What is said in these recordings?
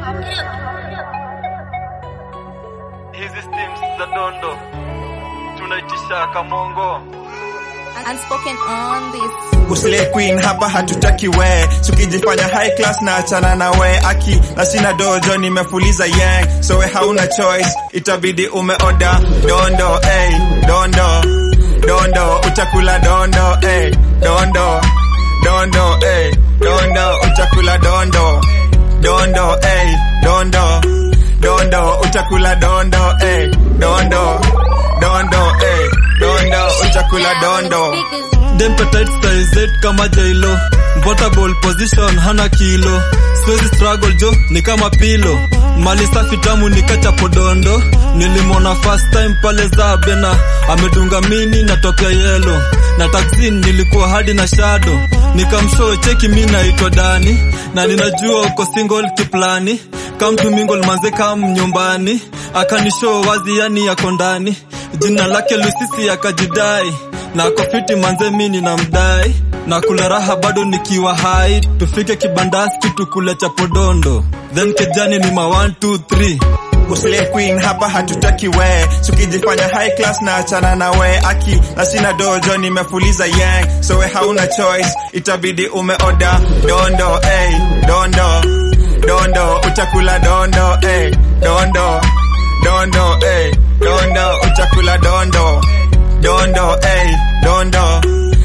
Hizi steams za dondo tunaitisha kamongo. Unspoken on this. Usile queen hapa hatutaki we tukijifanya high class na achana na we aki na sina dojo nimefuliza yang so we hauna choice itabidi umeoda dondo ey dondo dondo utakula dondo ey dondo dondo ey dondo utakula dondo dondo ey dondo dondo utakula dondo ey dondo dondo ey dondo utakula dondo Dempetite size 8 kama jailo Portable position hana kilo Siwezi struggle jo ni kama pilo Mali safi tamu nikacha podondo Nilimwona first time pale Zabena Amedunga mini natokea yelo Na taxi nilikuwa hadi na shadow Nikamshow cheki mi naitwa Dani Na ninajua uko single kiplani Come to mingle manze kam nyumbani Akanishow wazi yani yako ndani Jina lake Lusisi akajidai na kofiti manze mini na mdai na kula raha bado nikiwa hai tufike kibandaski tukule cha podondo then kejani ni ma 1 2 3 Usile queen hapa hatutaki we tukijifanya high class na achana na we aki na sina dojo nimefuliza yang so we hauna choice itabidi umeoda dondo ey dondo dondo utakula dondo ey dondo dondo ey dondo utakula dondo dondo ey dondo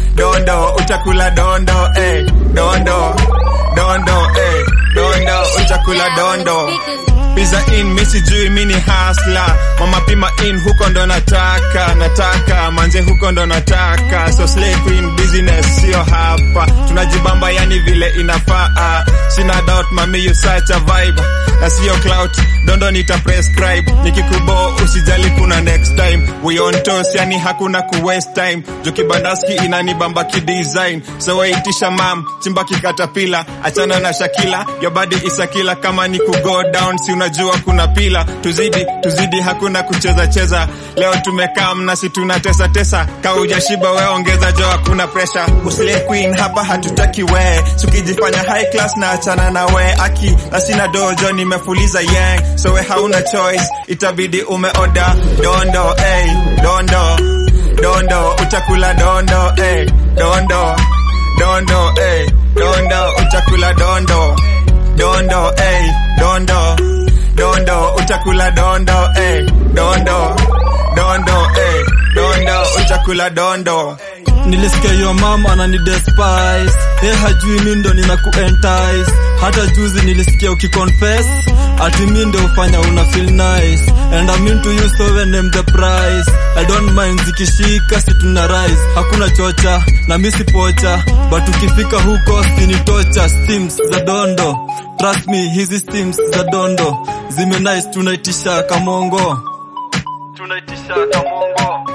dondo utakula dondo ey dondo dondo ey dondo utakula dondo Pizza in mi sijui mi ni hasla mama pima in huko ndo nataka nataka manze huko ndo nataka so slay queen business sio hapa tunajibamba yani vile inafaa sina doubt mami you such a vibe na sio clout dondo nita prescribe nikikubo usijali kuna next time we on toast yani hakuna ku waste time jo kibandaski inanibamba kidesign so waitisha mam chimba kikatapila achana na shakila your body is a killer kama ni ku go down si unajua kuna pila tuzidi tuzidi hakuna kucheza cheza leo tumekaa mnasi tunatesa tesa ka ujashiba we ongeza jo hakuna pressure usile queen hapa hatutaki we tukijifanya high class na achana na we aki na sina dojo nimefuliza yang so we hauna choice itabidi umeoda dondo ey dondo dondo utakula dondo ey dondo dondo ey dondo utakula dondo dondo ey dondo dondo utakula dondo ey dondo dondo ey dondo utakula dondo nilisikia yo mam anani despise ye hajui mi ndo nina kuentice hata juzi nilisikia ukiconfess ati mi ndo ufanya una feel nice and I'm into you so when name the price I don't mind zikishika si tuna rise hakuna chocha na mi si pocha but ukifika huko sinitocha steams za dondo trust me hizi steams za dondo zime nice tunaitisha kamongo tunaitisha kamongo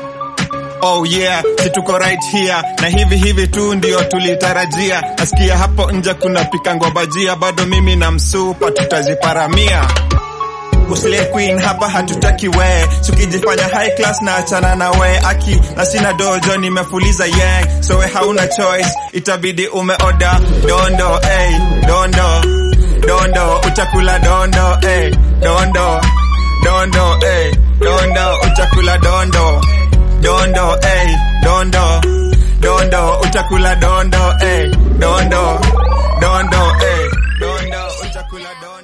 Oh yeah, si tuko right here na hivi hivi tu ndio tulitarajia. Nasikia hapo nje kuna pika ngobajia, bado mimi na msupa tutaziparamia. Usile queen hapa hatutaki we tukijifanya high class na achana na we aki na sina dojo nimefuliza yang so we hauna choice itabidi umeoda dondo ey dondo dondo utakula dondo ey dondo dondo ey dondo utakula dondo dondo ey dondo dondo utakula dondo ey dondo dondo ey dondo utakula dondo